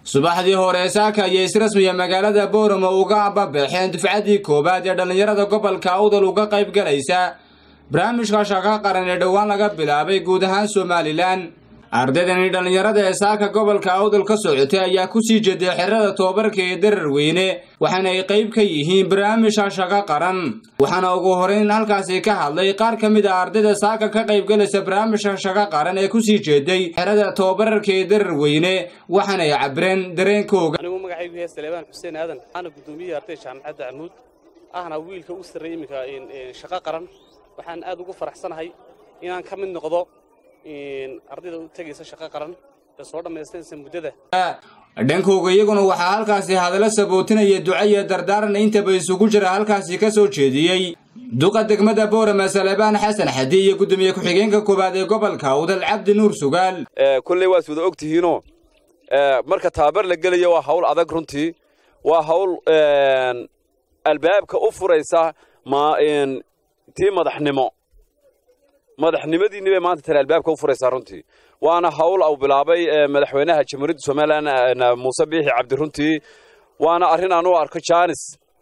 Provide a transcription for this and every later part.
subaxdii hore saaka ayay israsmiya magaalada booramo uga ababaxeen dufcaddii koowaad ee dhallinyarada gobolka awdal uga qayb galaysa barnaamijka shaqo qaran ee dhowaan laga bilaabay guud ahaan somalilan ardaydani dhallinyarada ee saaka gobolka awdal ka socotay ayaa kusii jeeday xerada tobabarka ee darar weyne waxaana ay qayb ka yihiin barnaamijka shaqo qaran waxaana ugu horeyn halkaasi ka hadlay qaar ka mid a ardayda saaka ka qaybgalaysa barnaamijka shaqo qaran ee kusii jeeday xerada tobabarka ee darar weyne waxaana ay cabireen dareenkooga anigu magacaygu yahay saleebaan xuseen aadan waxaana guddoomiyaha ardayda jaamacadda camuud ahna wiilka u sarreeyey iminka shaqo qaran waxaan aad ugu faraxsanahay inaan ka mid noqdo ardayda u tegaysa shaqo qaran ee soo dhammaystanaysa muddada dhankooga iyaguna waxaa halkaasi hadallo sabootinaya duco iyo dardaarana intaba isugu jira halkaasi ka soo jeediyey duqa degmada boorama salebaan xasan xadi iyo guddoomiye ku-xigeenka koowaad ee gobolka awdal cabdi nuur sugaal kolley waad wada og tihiinoo marka tababar la gelaya waa hawl adag runtii waa hawl albaabka u furaysa tii madaxnimo madaxnimadiinni bay maanta tale albaabka u furaysaa runtii waana hawl au bilaabay madaxweynaha jamhuuriyadda somalilan muuse biixi cabdi runtii waana arrin aan u arko jaanis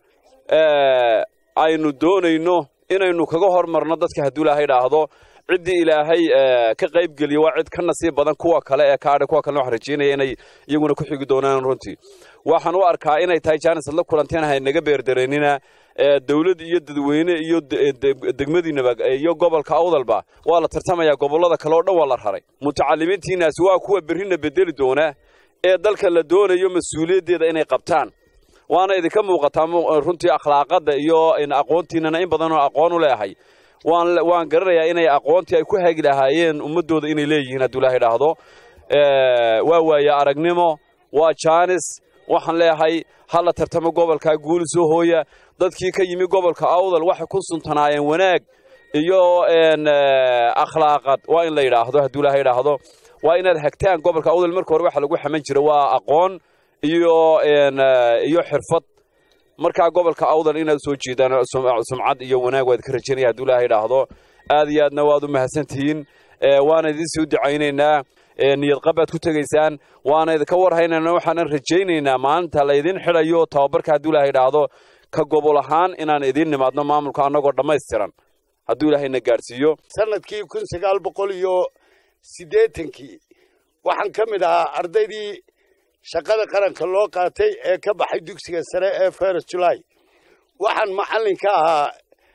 aynu doonayno inaynu kaga hormarno dadka hadduu ilaahay dhaahdo ciddii ilaahay ka qaybgeliya waa cid ka nasiib badan kuwa kale ee kaadhe kuwa kalena waxaan rajaynaya inay iyaguna ku xigi doonaan runtii waxaan u arkaa inay tahay jaanis adla kulanteen haynaga beerdareynina dawlad iyo dadweyne iyo degmadiinaba iyo gobolka awdalba waa la tartamayaa gobollada kale oo dhan waa la raray mutacalimiintiinaasi waa kuwa berrina bedeli doona ee dalka la doonayo mas-uuliyaddeeda inay qabtaan waana idinka muuqataa runtii akhlaaqadda iyo aqoontiinana in badanoo aqoon u leeahay waan garanayaa inay aqoontii ay ku hagi lahaayeen ummaddooda inay leeyihiin hadduu ilaahay dhaahdo waa waaye aragnimo waa jaanis waxaan leeyahay ha la tartamo gobolkaa guuli soo hooya dadkii ka yimi gobolka awdal waxay ku suntanaayeen wanaag iyo akhlaaqad waa in la yidhaahdo hadduu ilaahay idhaahdo waa inaad hagtaan gobolka awdal marka hore waxa lagu xaman jira waa aqoon iyo iyo xirfad markaa gobolka awdal inaad soo jeedaan sumcad iyo wanaag waad ka rajaynaya hadduu ilaahay idhaahdo aad iyo aadna waad u mahadsantihiin waana idin sii ducaynaynaa niyad qabaad ku tegaysaan waana idinka warhaynayna waxaanan rajaynaynaa maalinta laydin xidhayo tababarka hadduu ilaahay idhaahdo ka gobol ahaan inaan idiin nimaadno maamulka annagoo dhammaystiran hadduu ilaahayna gaadhsiiyo sanadkii kun sagaal boqol iyo siddeetankii waxaan ka mid ahaa ardaydii shaqada qaranka loo qaatay ee ka baxay dugsiga sare ee feres julaay waxaan macallin ka ahaa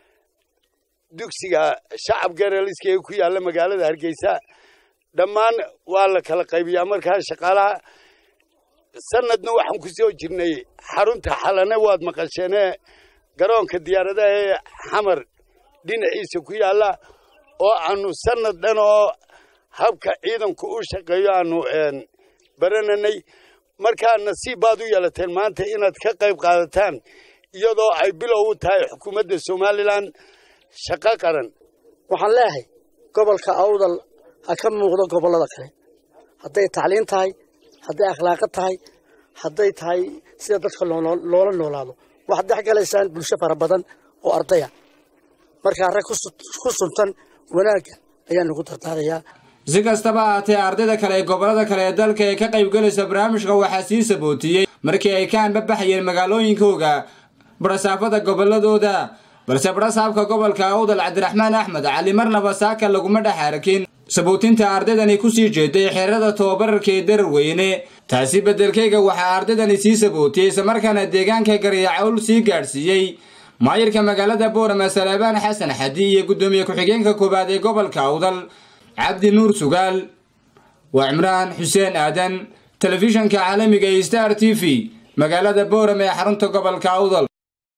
dugsiga shacab gareeliska ee ku yaalla magaalada hargeysa dhammaan waa la kala qaybiyaa markaa shaqaalaha sanadna waxaan ku soo jirnay xarunta xalane waad maqasheenee garoonka diyaaradaha ee xamar dhinaciisa ku yaalla oo aanu sanad dhan oo habka ciidanku u shaqeeyo aanu barananay markaa nasiib baad u yeelateen maanta inaad ka qayb qaadataan iyadoo ay bilow u tahay xukuumadda somalilan shaqo qaran waxaan leeyahay gobolka awdal ha ka muuqdo gobollada kale hadday tacliin tahay hadday akhlaaqad tahay hadday tahay sida dadka loola noolaado waxaad dhex galaysaan bulsho fara badan oo ardaya markaa rag ku suntan wanaagga ayaan ugu dardaarayaa si kastaba ahaatee ardayda kale ee gobollada kale ee dalka ee ka qaybgalaysa barnaamijka waxaa sii sabootiyey markii ay ka anbabaxayeen magaalooyinkooga barasaafada gobolladooda balse barasaabka gobolka awdal cabdiraxmaan axmed cali marnaba saaka laguma dhex arakin sabootinta ardaydani kusii jeeday xerada tobabararka ee darar weyne taasi beddelkeyga waxaa ardaydani sii sabootiyey islamarkaana deegaanka garyacawl sii gaadhsiiyey maayirka magaalada boorama salebaan xasan xadi iyo guddoomiye ku-xigeenka koowaad ee gobolka awdal cabdi nuur sugaal waa cimraan xuseen aadan telefishanka caalamiga ee star t v magaalada boorama ee xarunta gobolka awdal